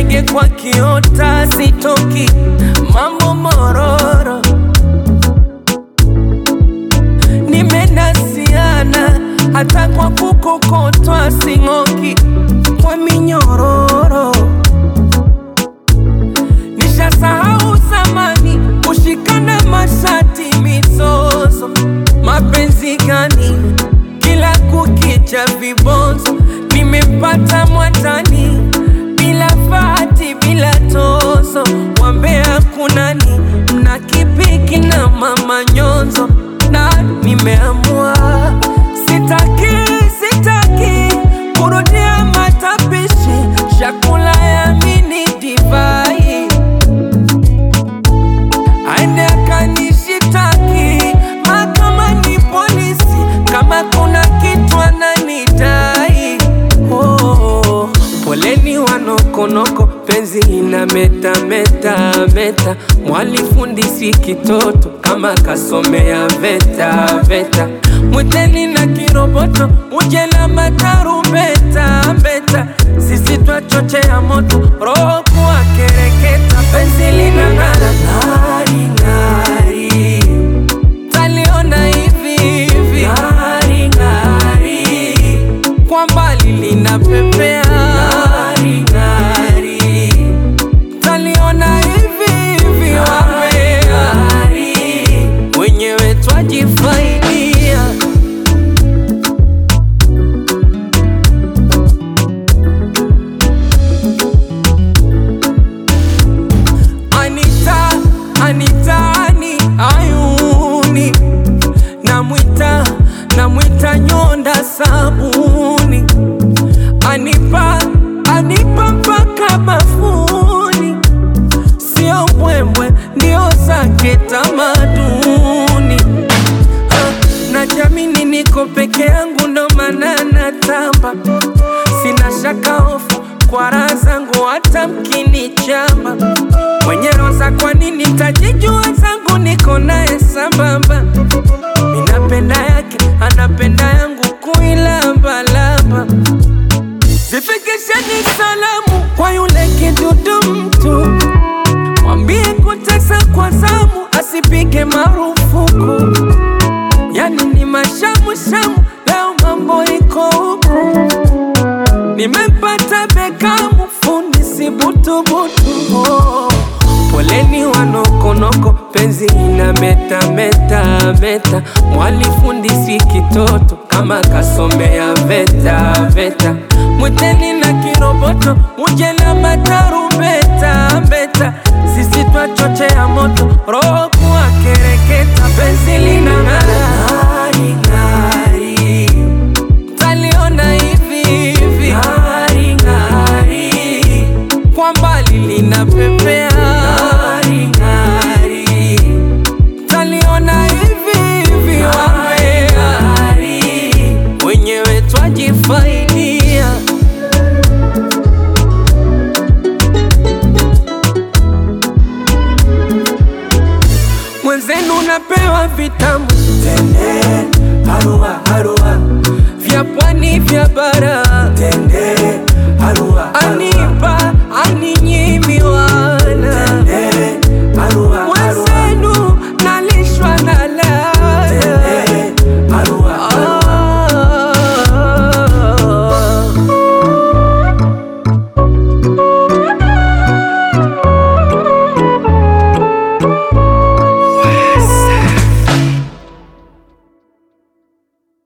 ndege kwa kiota sitoki, mambo mororo, nimenasiana hata kwa kukokotwa sing'oki, kwa minyororo nishasahau zamani kushikana mashati mizozo, mapenzi gani kila kukicha vibonzo, nimepata mwatani bila fati bila tozo, wambea kunani mna kipiki na mama nyonzo, na nimeamua sitaki sitaki kurudia matapishi chakula ya mini divai aende akanishitaki mahakamani polisi kama kuna kitu ananidai. Oh, poleni wanokonoko, penzi ina meta meta meta, mwalifundisi kitoto kama kasomea veta veta, mwiteni na kiroboto uje na matarumbeta mbeta, sisi twachochea moto roho kuwa kereketa, penzi lina ng'ara ng'ari ng'ari taliona hivi hivi ng'ari ng'ari kwa mbali linapepea ng'ari ng'ari taliona hivi hivi wambea wenyewe twajifaidia Anita, Anitani ayuni namwita namwita nyonda sabuni anipa anipa mpaka bafuni sio mbwembwe ndio zake tamaduni Ah, na jamini niko peke yangu ndo maana natamba sina shaka hofu kwa raha zangu hata mkinichamba mwenye roza kwa nini tajijua zangu niko naye sambamba minapenda yake anapenda yangu kuilambalamba zifikisheni salamu kwa yule kidudu mtu mwambie kutesa kwa zamu asipige marufuku yani ni mashamushamu leo mambo iko huku nimempata bekamu fundi si butubutu oh. poleni wanokonoko penzi ina meta meta meta mwalifundisi kitoto kama kasomea veta veta mwiteni na kiroboto uje na matarumbeta mbeta sisi twachochea moto roho kuwa kereketa penzi lina ng'ara ng'ari ng'ari